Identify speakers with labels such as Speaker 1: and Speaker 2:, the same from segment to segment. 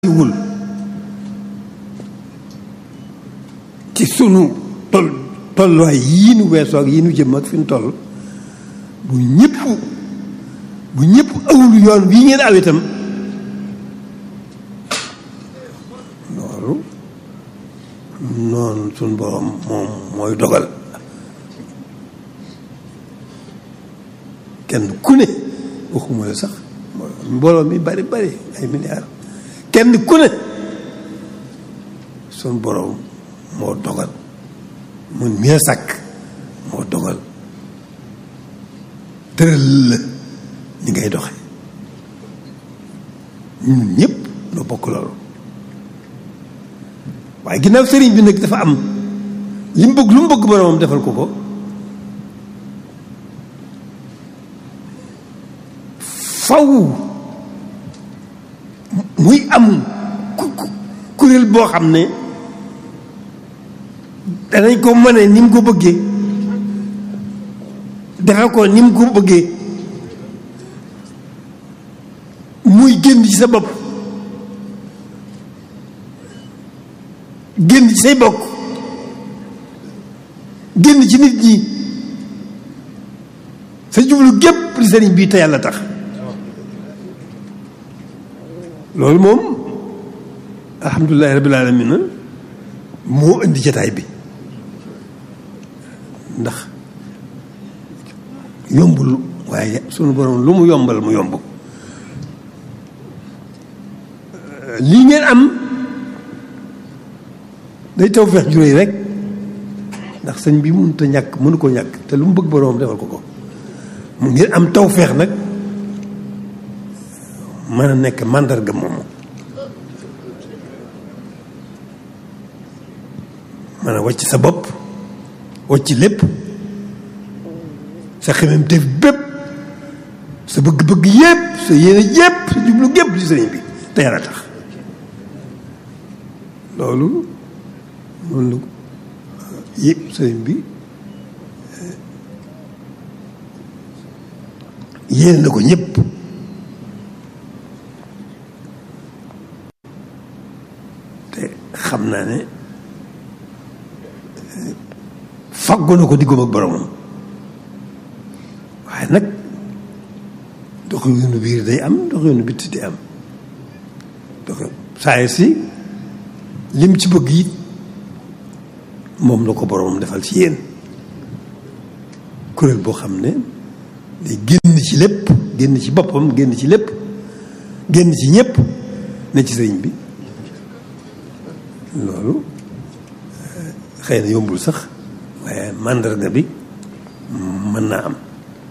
Speaker 1: wul ci sunu tol tolluwaay yii nu weesoo ak yii nu jëm ak fi nu toll bu ñëpp bu ñëpp awul yoon bii ngeen aw itam loolu noonu sunu borom moom mooy dogal kenn ku ne waxuma la sax mbooloo mi bari bari ay milliards kenn ku ne sunu borom moo dogal mun mi sàkk moo dogal tëral la ni ngay doxe ñun ñëpp noo bokk loolu waaye ginnaaw sëriñ bi nag dafa am li mu bëgg lu mu bëgg boromam defal ko ko faw muy am kuréel boo xam ne danañ ko mëne ni mu ko bëggee defe ko ni mu ko bëggee muy génn ci sa bopp génn ci say bokk génn ci nit ñi sa jublu gépp li sëriñ bii te yàlla tax loolu moom alhamdulilahi rabbil alamin moo indi jataay bi ndax yombul waaye sunu borom lu mu yombal mu yomb lii ngeen am day taw feex juróoy rek ndax sëñ bi mënut a ñàkk mënu ko ñàkk te lu mu bëgg boroom defal ko ko mu ngeen am taw feex nag mën a nekk màndarga moomu mën a wàcc sa bopp wàcc lépp sa xemem def bépp sa bëgg-bëgg yépp sa yéene yépp sa jublu gépp ci sëriñ bi te yàlla tax loolu noonu yëpp sëriñ bi yéene na ko ñëpp te xam naa ne faggu na ko diggam ak boromam waaye nag dox yoonu biir day am dox yoonu bitti day am dox saa si lim ci bëgg it moom la ko boromam defal ci yéen kuréel boo xam ne day génn ci lépp génn ci boppam génn ci lépp génn ci ñëpp ne ci sëriñ bi loolu xëy na yombul sax waaye màndarga bi mën naa am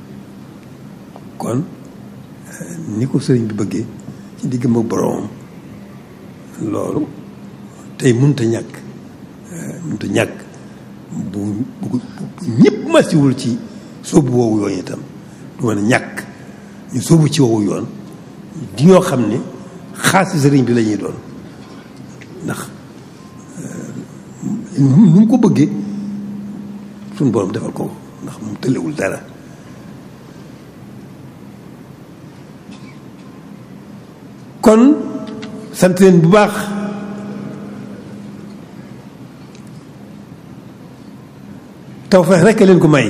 Speaker 1: kon ni ko sëriñ bi bëggee ci diggam ak boromam loolu tey mënut a ñàkk mënut a ñàkk bu bu bu ñëpp masiwul ci sóobu woowu yoon itam du mën a ñàkk ñu sóobu ci woowu yoon di ñoo xam ne xaasi sëriñ bi la ñuy doon ndax nu mu ko bëggee suñu borom defal ko ndax mu tëlewul dara kon sant leen bu baax tawfeex rekk leen ko may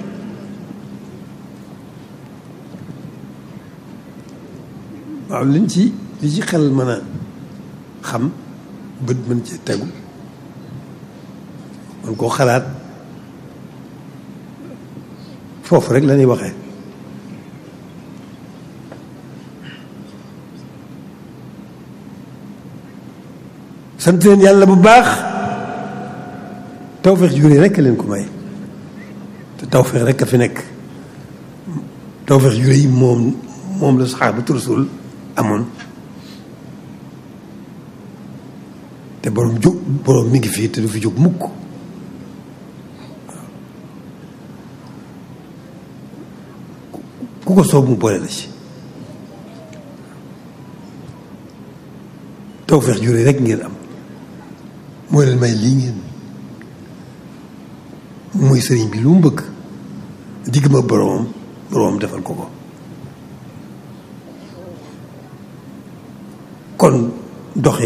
Speaker 1: waaw liñ ci li ci xel mën a xam bët mën ci tegu man koo xalaat foofu rek la ñuy waxee sant leen yàlla bu baax tawfeex juree rekk leen ko may te tawfeex rekk a fi nekk tawfeex juree yi moom moom la saxaabatu rasul amoon te borom jóg borom mi ngi fii te du fi jóg mukk ku ko soob mu boole la ci tawfeex juree rekk ngeen am moo leen may lii ngeen muy sëriñ bi lu mu bëgg digg ma boromam boromam defal ko ko kon doxe